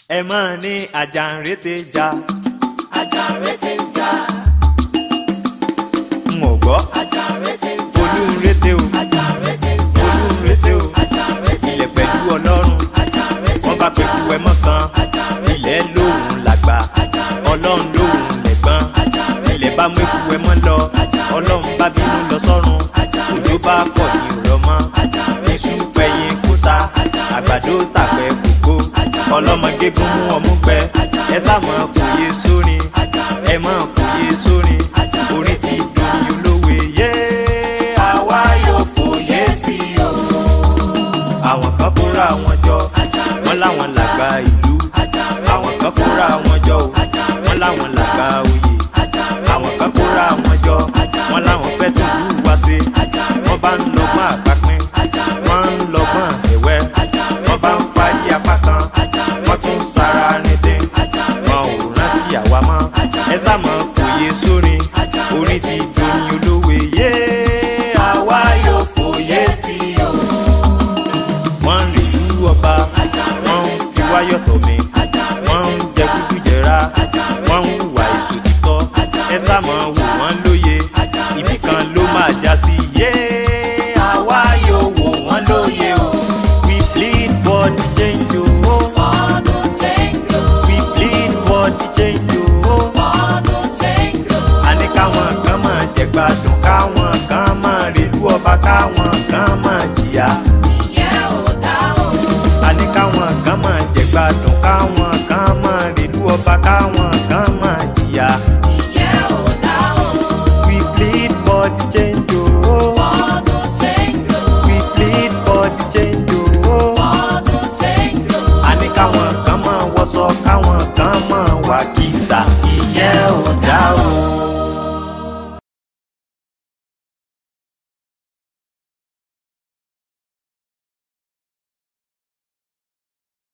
ẹ máa ní àjàǹrété jà Àjànrété ń jà, n ò gbọ́ àjànrété ń jà, olúńrété o àjànrété ń jà, olúńrété o àjànrété ń ilẹ̀ jà, pẹ̀lú ọlọ́run àjànrété wọ́n ń bá jà, pẹ̀lú ẹ mọ́ kan ilẹ̀ lóhùn làgbà ọlọ́run lóhùn lẹ̀gbọ́n ilẹ̀ bá mú eku ẹ mọ́ lọ ọlọ́run bá bínú lọ sọ́run òjò bá pọ̀ ní òrọ̀ mọ́ iṣu pẹ̀yìn kúta àgbàdo tàpẹ́ kókó ọlọ́mọge gún mú ọmú gbẹ ẹ sá máa fòye sórin ẹ máa fòye sórin orin ti dùn olówe yé àwa yóò fòye sí i o àwọn kan kóra wọn jọ wọn láwọn làgbà ìlú àwọn kan kóra wọn jọ o wọn láwọn làgbà oyè àwọn kan kóra wọn jọ wọn láwọn fẹ́ tún lù wá sí wọn bá ń lọ́gbọ́n àpapín wọn ń lọ́gbọ́n ẹ̀wẹ́ wọn bá ń parí apá kan wọn tún sára nídìí wọn ò rántí àwa mọ́ ẹ sá máa fòye sórin orin ti dòní olówe yé àwa yóò fòye sí i o wọ́n ń rí ìlú ọba wọ́n ń fi wáyọ̀ tọ̀ mí wọ́n ń jẹ gúdú jẹra wọ́n ń hùwà èso títọ́ ẹ sáàmọ̀ wò wọ́n lóye ibì kan ló máa já sí yé àwa yóò wò wọ́n lóye o we plead for the change o Ọdún change o, we plead for the change o ọdún change o, a ní káwọn kan máa jẹ gbádùn káwọn kan máa rèlú ọba káwọn kan máa jìyà. ìyẹn ò dá o. a ní káwọn kan máa jẹ gbádùn káwọn kan máa rèlú ọba káwọn kan máa jìyà. Ìyẹn ò dá o. we plead for the change o. Ọdún change o, we plead for the change o. ọdún change o. a ní káwọn kan máa wọṣọ káwọn kan máa wà kìsà. ìyẹn ò dá o.